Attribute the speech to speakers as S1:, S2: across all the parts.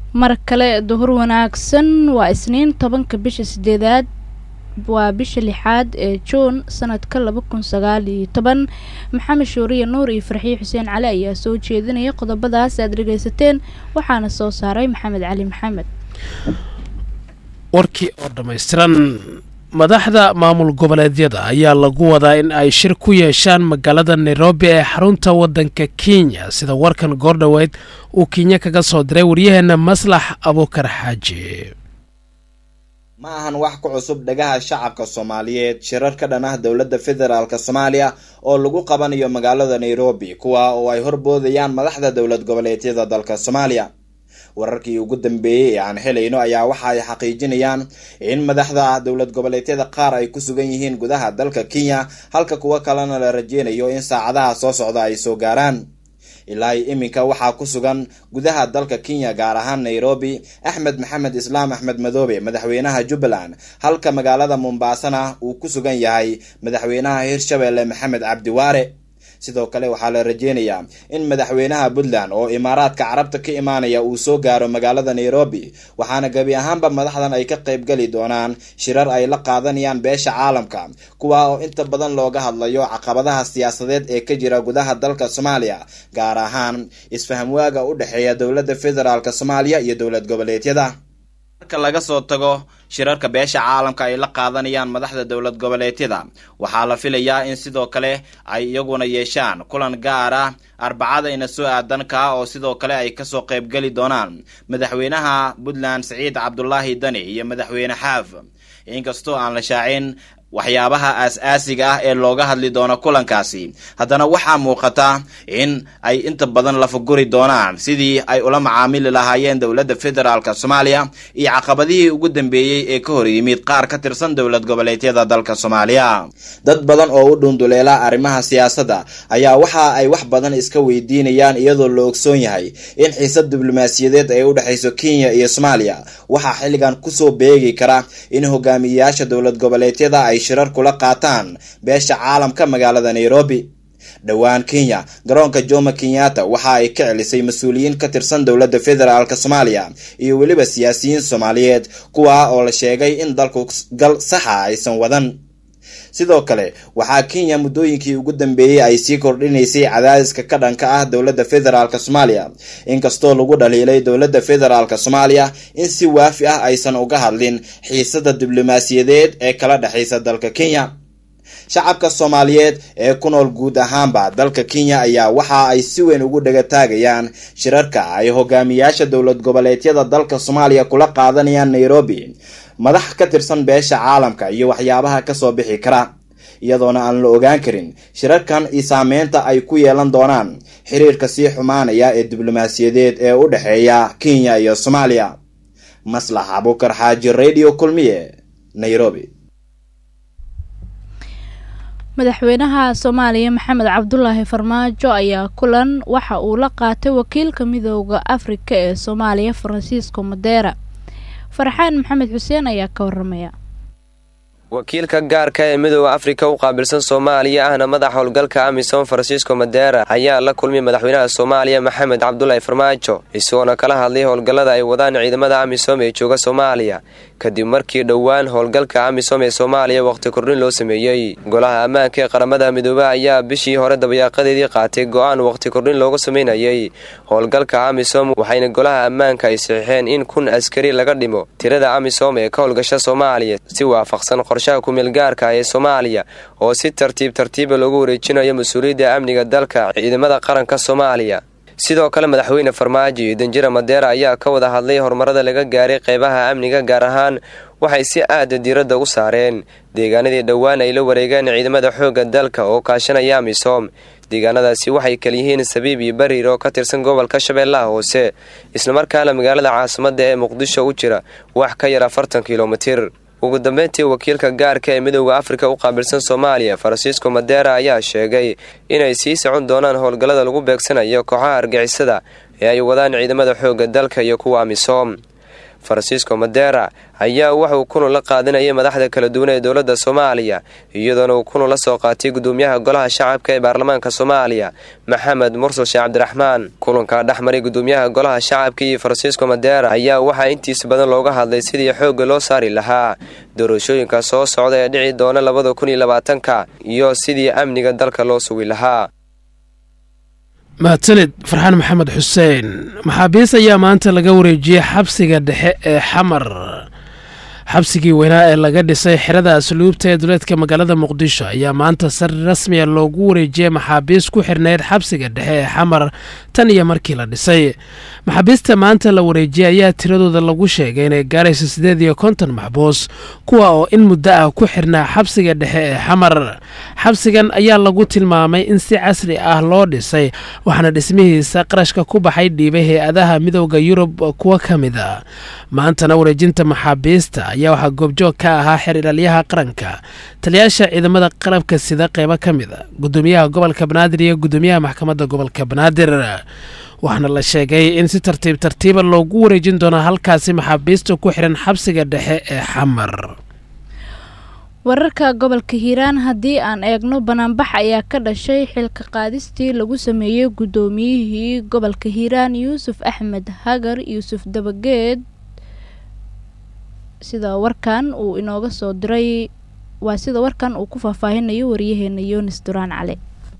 S1: mar kale duhur wanaagsan waa isniin tobanka bisha sideedaad waa bisha lixaad ee juun sanadka laba kun sagaal iyo toban maxamed shuuriye nuur iyo farxiye xuseen cali ayaa soo jeedinaya qodobadaas aad dhegaysateen waxaana soo saaray maxamed cali maxamed
S2: warkii oo dhammaystiran madaxda maamul goboleedyada ayaa lagu wadaa in ay shir ku yeeshaan magaalada nairobi ee xarunta waddanka kenya sida warkan goordhoweyd uu kenya kaga soo diray waryaheena maslax abuukar xaaji
S3: ma ahan wax ku cusub dhagaha shacabka soomaaliyeed shirar ka dhan ah dowladda federaalk soomaaliya oo lagu qabanayo magaalada nairobi kuwa oo ay horboodayaan madaxda dowlad goboleedyada dalka soomaaliya wararkii ugu dambeeyey ee aan helayno ayaa waxa ay xaqiijinayaan in madaxda dowlad goboleedyada qaar ay ku sugan yihiin gudaha dalka kenya halka kuwo kalena la rajeynayo in saacadaha soo socda ay soo gaaraan ilaa iminka waxaa ku sugan gudaha dalka kenya gaar ahaan nairobi axmed maxamed islaam axmed madoobe madaxweynaha jubbaland halka magaalada mombaasana uu ku sugan yahay madaxweynaha hirshabelle maxamed cabdiwaare sidoo kale waxaa la rajeynayaa in madaxweynaha puntland oo imaaraadka carabta ka imaanaya uu soo gaaro magaalada nairobi waxaana gebi ahaanba madaxdan ay ka qaybgeli doonaan shirar ay la qaadanayaan beesha caalamka kuwa oo inta badan looga hadlayo caqabadaha siyaasadeed ee ka jira gudaha dalka soomaaliya gaar ahaan isfahamwaaga u dhexeeya dowladda federaalk soomaaliya iyo dowlad goboleedyada marka laga soo tago shirarka beesha caalamka ay la qaadanayaan madaxda dowlad goboleedyada waxaa la filayaa in sidoo kale ay iyaguna yeeshaan kulan gaar ah arbacadayna soo aadan kaa oo sidoo kale ay kasoo qaybgeli doonaan madaxweynaha puntland siciid cabdulaahi dani iyo madaxweyne xaaf inkastoo aan la shaacin waxyaabaha aas-aasiga ah ee looga hadli doono kulankaasi haddana waxaa muuqata in ay inta badan lafaguri doonaan sidii ay ula macaamili lahaayeen dowladda federaalk soomaaliya iyo caqabadihii ugu dambeeyey ee ka hor yimid qaar ka tirsan dowlad goboleedyada dalka soomaaliya dad badan oo u dhunduleela arrimaha siyaasadda ayaa waxa ay wax badan iska weydiinayaan iyadoo la ogsoon yahay in xiisad diblomaasiyadeed ay u dhexayso kenya iyo soomaaliya waxaa xilligan kusoo beegi kara in hogaamiyeyaasha dowlad goboleedyada ay shirar kula qaataan beesha caalamka magaalada nairobi dhowaan kenya garoonka jomo kenyatta waxa ay ka celisay mas-uuliyiin ka tirsan dowladda federaalk soomaaliya iyo weliba siyaasiyiin soomaaliyeed kuwa oo la sheegay in dalku gal saxa aysan wadan sidoo kale waxaa kenya muddooyinkii ugu dambeeyey ay sii kordhinaysay cadaadiska ka dhanka ah dowladda federaalk soomaaliya inkastoo lagu dhaliilay dowladda federaalk soomaaliya in si waafi ah aysan uga hadlin xiisada diblomaasiyadeed ee kala dhexaysa dalka kenya shacabka soomaaliyeed ee ku nool guud ahaanba dalka kenya ayaa waxa ay si weyn ugu dhagataagayaan shirarka ay hogaamiyaasha dowlad goboleedyada dalka soomaaliya kula qaadanayaan nairobi madax ka tirsan beesha caalamka iyo waxyaabaha kasoo bixi kara iyadoona aan la ogaan karin shirarkan iyo saameynta ay ku yeelan doonaan xiriirka sii xumaanaya ee diblomaasiyadeed ee u dhexeeya kenya iyo soomaaliya maslax abukar xaaji radio kulmiye nairobi
S1: madaxweynaha soomaaliya maxamed cabdulaahi farmaajo ayaa kulan waxa uu la qaatay wakiilka midooda afrika ee soomaaliya faransiisko madeera farxaan maxamed xuseen ayaa ka waramaya
S4: wakiilka gaarka ee midooda afrika u qaabilsan soomaaliya ahna madax howlgalka amisom faransiisko madeera ayaa la kulmay madaxweynaha soomaaliya maxamed cabdulaahi farmaajo isagoona kala hadlay howlgallada ay wadaan ciidamada amisom ee jooga soomaaliya kadib markii dhowaan howlgalka amisom ee soomaaliya wakhti kordhin loo sameeyey golaha ammaanka ee qaramada midoobe ayaa bishii hore dabayaaqadeedii qaatay go-aan wakhti kordhin looga sameynayay howlgalka amisom waxayna golaha ammaanka ay saxiixeen in kun askari laga dhimo tirada amisom ee ka howlgasha soomaaliya si waafaqsan qorshaha kumeelgaarka ee soomaaliya oo si tartiib tartiiba loogu wareejinayo mas-uuliyadda amniga dalka ciidamada qaranka soomaaliya sidoo kale madaxweyne farmaajo iyo danjira madeera ayaa ka wada hadlay horumarada laga gaaray qeybaha amniga gaar ahaan waxay si aada diiradda u saareen deegaanadii dhowaan ay la wareegeen ciidamada xoogga dalka oo kaashanaya amisom deegaanadaasi waxay kalyihiin sabiib iyo bariir oo ka tirsan gobolka shabeellaha hoose islamarkaana magaalada caasimadda ee muqdisho u jira wax ka yar afartan kilomitir ugu dambeyntii wakiilka gaarka ee midooda afrika u qaabilsan soomaaliya faransiisko madeera ayaa sheegay inay sii socon doonaan howlgallada lagu beegsanayo kooxaha argixisada ee ay wadaan ciidamada xoogga dalka iyo kuwa amisom francisco madera ayaa waxauu kulan la qaadinayay madaxda kala duwan ee dowladda soomaaliya iyadoona uu kulan la soo qaatay gudoomiyaha golaha shacabka ee baarlamaanka soomaaliya maxamed mursal sheekh cabdiraxmaan kulankaa dhexmaray gudoomiyaha golaha shacabka iyo francisco madera ayaa waxaa intiisa badan looga hadlay sidii xoogga loo saari lahaa doorashooyinka soo socda ee dhici doona labada kun iyo labaatanka iyo sidii amniga dalka loo sugi lahaa
S2: mahadsanid farxaan maxamed xuseen maxaabiis ayaa maanta laga wareejiyey xabsiga dhexe ee xamar xabsigii weynaa ee laga dhisay xerada asluubta ee duleedka magaalada muqdisho ayaa maanta si rasmiya loogu wareejiyey maxaabiis ku xirnayd xabsiga dhexe ee xamar tan iyo markii la dhisay maxaabiista maanta la wareejiyey ayaa tiradooda lagu sheegay inay gaarayso siddeed iyo konton maxbuus kuwa oo in muddo ah ku xirnaa xabsiga dhexe ee xamar xabsigan ayaa lagu tilmaamay in si casri ah loo dhisay waxaana dhismihiisa qarashka ku baxay dhiibay hay-adaha midooda yurub kuwa ka mid a maantana wareejinta maxaabiista ayaa waxaa goobjoog ka ahaa xeer ilaalyaha qaranka taliyaasha ciidamada qalabka sida qeybo ka mid a gudoomiyaha gobolka banaadir iyo gudoomiyaha maxkamadda gobolka banaadir waxaana la sheegay in si tartiib tartiiba loogu wareejin doono halkaasi maxaabiista ku xihan xabsiga dhexe ee xamar
S1: wararka gobolka hiiraan haddii aan eegno banaanbax ayaa ka dhashay xilka qaadistii lagu sameeyey guddoomiyihii gobolka hiiraan yuusuf axmed hagar yuusuf dabageed sida warkan uu inooga soo diray waa sida warkan uu ku faahfaahinayo wariyaheena yunis duraan cali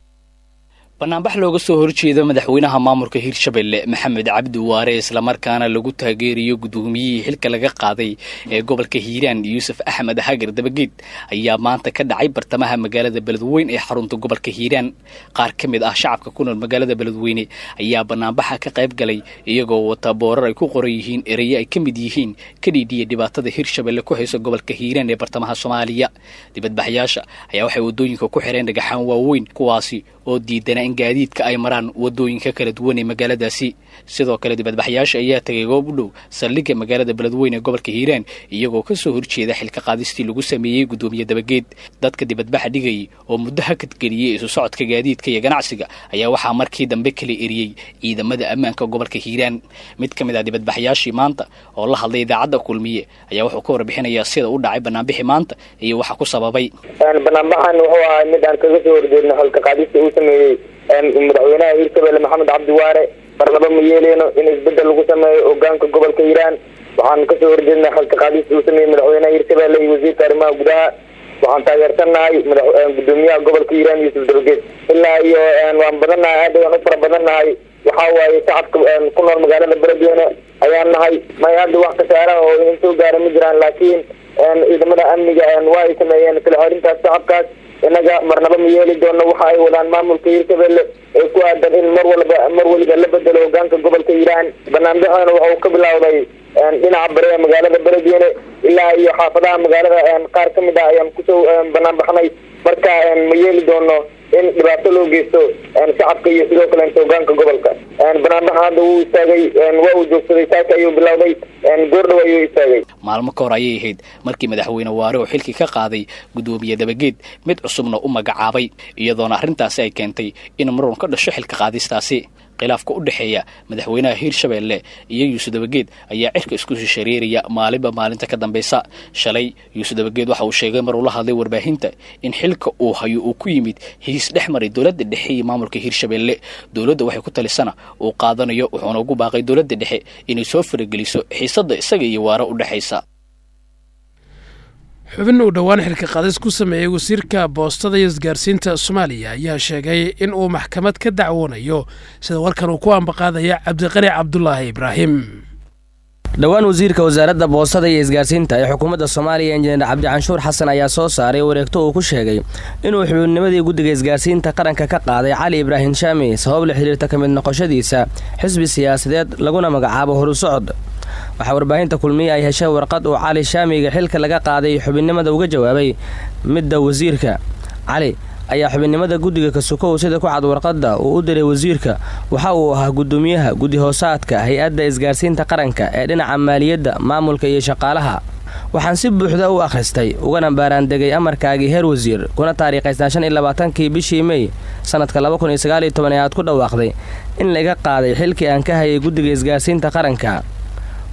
S5: banaanbax looga soo horjeedo madaxweynaha maamulka hiirshabelle maxamed cabdi waare islamarkaana lagu taageerayo guddoomiyihii xilka laga qaaday ee gobolka hiiraan yuusuf axmed hagar dabageed ayaa maanta ka dhacay bartamaha magaalada beledweyne ee xarunta gobolka hiiraan qaar ka mid ah shacabka ku nool magaalada beledweyne ayaa banaanbaxa ka qayb galay iyagoo wata boorar ay ku qoran yihiin ereye ay ka mid yihiin ka dhiidhiya dhibaatada hiirshabelle ku hayso gobolka hiiraan ee bartamaha soomaaliya dibadbaxyaasha ayaa waxay waddooyinka ku xireen dhagaxaan waaweyn kuwaasi oo diidana in gaadiidka ay maraan waddooyinka kala duwan ee magaaladaasi sidoo kale dibadbaxyaasha ayaa tegay goob u dhow saldhigga magaalada beledweyne ee gobolka hiiraan iyagoo ka soo horjeeda xilka qaadistii lagu sameeyey guddoomiye dabageed dadka dibadbaxa dhigayay oo muddo hakadgeliyey isu socodka gaadiidka iyo ganacsiga ayaa waxaa markii dambe kala eriyey ciidamada ammaanka gobolka hiiraan mid ka mid ah dibadbaxyaashii maanta oo la hadlay idaacadda kulmiye ayaa wuxuu ka warbixinayaa sida u dhacay banaanbixi maanta iyo waxa ku sababay
S6: banaanbaxan wuxuu ahaa mid aan kaga soo horjeedno xilka qaadista uu sameeyey madaxweynaha hiirshabelle maxamed cabdi waare marnaba ma yeeleyno in isbedel lagu sameeyo hogaanka gobolka hiiraan waxaan kasoo horjeednay xilka qaadista uu sameeyey madaxweynaha hiirshabelle iyo wasiirka arrimaha gudaha waxaan taageersannahay gudoomiyaha gobolka hiiraan yuusuf dabageed ilaa iyo waan badannahay aad waan u fara badannahay waxaa waaye shacabka ku nool magaalada beledweyne ayaan nahay may hadda wax kasaara oo in soo gaara ma jiraan laakiin ciidamada amniga waa ay sameeyeen kala xorintaas shacabkaas inaga marnaba ma yeeli doono waxa ay wadaan maamulka hiirshabelle ee ku aadan in mar walba mar weliba la bedelo hogaanka gobolka hiiraan banaanbaxana waxa uu ka bilowday dhinaca bari ee magaalada beledweyne ilaa iyo xaafadaha magaalada qaar ka mid ah ayaan kusoo banaanbaxnay marka ma yeeli doono in dhibaato loo geysto shacabka iyo sidoo kaleenta hogaanka gobolka banaanbaxa hadda wuu istaagay waa uu joogsaday saaka ayuu bilowday goordhow ayuu istaagay
S5: maalmo ka hor ayay ahayd markii madaxweyne waare oo xilkii ka qaaday guddoomiye dabageed mid cusubna u magacaabay iyadoona arrintaasi ay keentay in marun ka dhasho xilka qaadistaasi khilaafka u dhexeeya madaxweynaha hiirshabelle iyo yuusuf dabageed ayaa cirka isku shishareeraya maalinba maalinta ka dambaysa shalay yuusuf dabageed waxa uu sheegay mar uu la hadlay warbaahinta in xilka uu hayo uu ku yimid hiis dhex maray dowladda dhexe iyo maamulka hiirshabelle dowladda waxay ku talisana uu qaadanayo wuxuuna ugu baaqay dowladda dhexe inay soo farageliso xiisadda isaga iyo waare u dhexaysa
S2: xubin uu dhowaan xilka qaadis ku sameeyey wasiirka boostada iyo isgaarsiinta soomaaliya ayaa sheegay in uu maxkamad ka dacwoonayo sida warkan uu ku ambaqaadaya cabdiqani cabdulaahi ibraahim
S7: dhowaan wasiirka wasaaradda boostada iyo isgaarsiinta ee xukuumadda soomaaliya injineer cabdicanshuur xasan ayaa soo saaray wareegto uu ku sheegay inuu xubinnimadii guddiga isgaarsiinta qaranka ka qaaday cali ibraahim shaami sabab la xidhiirta ka mid noqoshadiisa xisbi siyaasadeed laguna magacaabo horu socod waxaa warbaahinta kulmiye ay heshay warqad uu cali shaamiga xilka laga qaaday xubinnimada uga jawaabay midda wasiirka cali ayaa xubinnimada guddiga kasukow sida ku cad warqadda uu u diray wasiirka waxa uu ahaa guddoomiyaha guddi hoosaadka hay-adda isgaarsiinta qaranka ee dhinaca maaliyadda maamulka iyo shaqaalaha waxaan si buuxda u akhristay ugana baaraandegay amarkaagii heer wasiir kuna taariikhaysnaa shan iyo labaatankii bishii mey sanadka laba kun iyo sagaal iyo toban ee aad ku dhawaaqday in laga qaaday xilkii aan ka hayay guddiga isgaarsiinta qaranka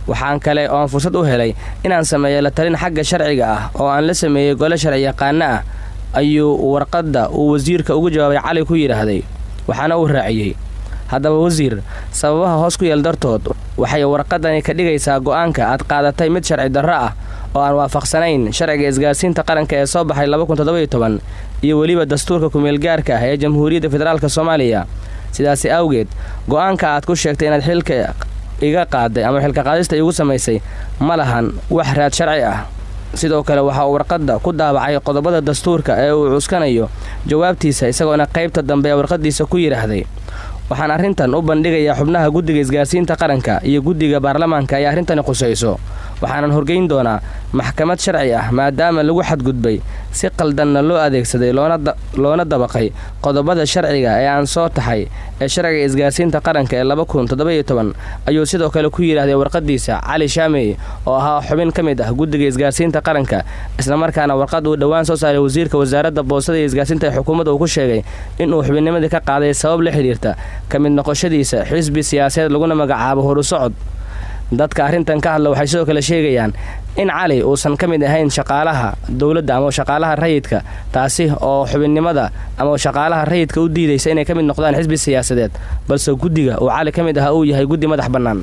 S7: waxaan kale oo aan fursad u helay inaan sameeyo la talin xagga sharciga ah oo aan la sameeyey gole sharci yaqaano ah ayuu warqadda uu wasiirka ugu jawaabay cali ku yidhaahday waxaana uu raaciyey haddaba wasiir sababaha hoos ku yeel dartood waxay warqadani ka dhigaysaa go'aanka aad qaadatay mid sharci darro ah oo aan waafaqsanayn sharciga isgaarsiinta qaranka ee soo baxay iyo weliba dastuurka kumeelgaarka ah ee jamhuuriyadda federaalk soomaaliya sidaasi awgeed go'aanka aad ku sheegtay inaad xilka iga qaaday ama xilka qaadista iigu samaysay ma lahan wax raad sharci ah sidoo kale waxaa uu warqadda ku daabacay qodobada dastuurka ee uu cuskanayo jawaabtiisa isagoona qaybta dambe ee warqaddiisa ku yidhaahday waxaan arrintan u bandhigayaa xubnaha guddiga isgaarsiinta qaranka iyo guddiga baarlamaanka ay arrintani qusayso waxaanan horgeyn doonaa maxkamad sharci ah maadaama lagu xadgudbay si qaldanna loo adeegsaday loona dabaqay qodobada sharciga ee aan soo taxay ee sharciga isgaarsiinta qaranka ee ayuu sidoo kale ku yidhaahday warqadiisa cali shaamey oo ahaa xubin ka mid ah guddiga isgaarsiinta qaranka islamarkaana warqad uu dhowaan soo saaray wasiirka wasaaradda boostada iyo isgaarsiinta ee xukuumadda uu ku sheegay inuu xubinnimadii ka qaaday sabab la xidhiirta ka mid noqoshadiisa xisbi siyaasadeed laguna magacaabo horusocod dadka arrintan ka hadla waxay sidoo kale sheegayaan in cali uusan ka mid ahayn shaqaalaha dowladda ama shaqaalaha rayidka taasi oo xubinnimada ama shaqaalaha rayidka u diidaysa inay ka mid noqdaan xisbi siyaasadeed balse guddiga uu cali ka mid ahaa uu yahay guddi madax bannaan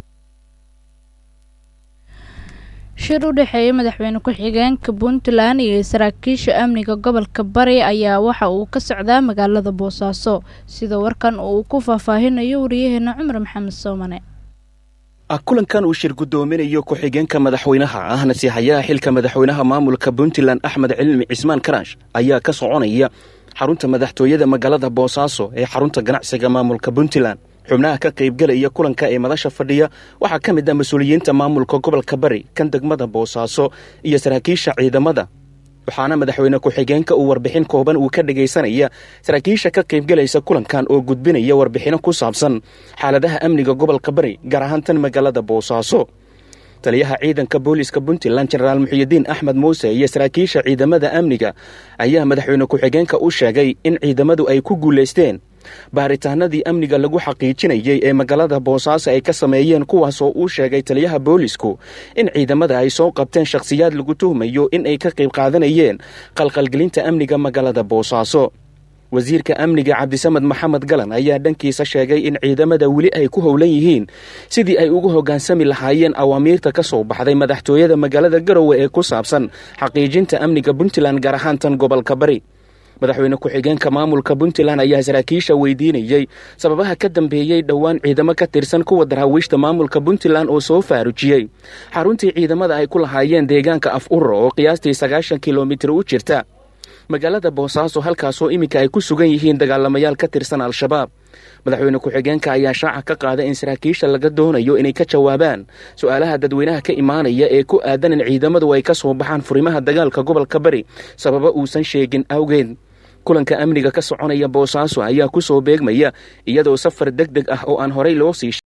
S1: shir u dhexeeya madaxweyne ku-xigeenka puntland iyo saraakiisha amniga gobolka bari ayaa waxa uu ka socdaa magaalada boosaaso sida warkan uu ku faahfaahinayo wariyaheena cumar maxamed soomane
S8: kulankan uu shir guddoominayo ku-xigeenka madaxweynaha ahna sihayaha xilka madaxweynaha maamulka puntland axmed cilmi cismaan karaash ayaa ka soconaya xarunta madaxtooyada magaalada boosaaso ee xarunta ganacsiga maamulka puntland xubnaha ka qaybgelaya kulanka ee madasha fadhiya waxaa ka mid ah mas-uuliyiinta maamulka gobolka bari kan degmada boosaaso iyo saraakiisha ciidamada waxaana madaxweyne ku-xigeenka uu warbixin kooban uu ka dhegaysanaya saraakiisha ka qaybgelaysa kulankan oo gudbinaya warbixino ku saabsan xaaladaha amniga gobolka bari gaar ahaan tan magaalada boosaaso taliyaha ciidanka booliiska puntland jenaraal muxiyidiin axmed muuse iyo saraakiisha ciidamada amniga ayaa madaxweyne ku-xigeenka u sheegay in ciidamadu ay ku guulaysteen baaritaanadii amniga lagu xaqiijinayey ee magaalada boosaaso ay ka sameeyeen kuwaasoo uu sheegay taliyaha boolisku in ciidamada ay soo qabteen shakhsiyaad lagu tuhmayo in ay ka qayb qaadanayeen qalqalgelinta amniga magaalada boosaaso wasiirka amniga cabdisamed maxamed galan ayaa dhankiisa sheegay in ciidamada weli ay ku howlan yihiin sidii ay ugu hoggaansami lahaayeen awaamiirta ka soo baxday madaxtooyada magaalada garowe ee ku saabsan xaqiijinta amniga puntland gaar ahaan tan gobolka bari madaxweyne ku-xigeenka maamulka puntland ayaa saraakiisha weydiinayey sababaha ka dambeeyey dhowaan ciidamo ka tirsan kuwa daraawiishta maamulka puntland oo soo faarujiyey xaruntii ciidamada ay ku lahaayeen deegaanka af uro oo qiyaastii sagaashan kilomitir u jirta magaalada boosaaso halkaasoo iminka ay ku sugan yihiin dagaalamayaal ka tirsan al-shabaab madaxweyne ku-xigeenka ayaa shaaca ka qaaday in saraakiisha laga doonayo inay ka jawaabaan su-aalaha dadweynaha ka imaanaya ee ku aadan in ciidamadu ay ka soo baxaan furimaha dagaalka gobolka bari sababa uusan sheegin awgeed kulanka amniga ka soconaya boosaaso ayaa ku soo beegmaya iyadoo safar deg deg ah oo aan horay loo sii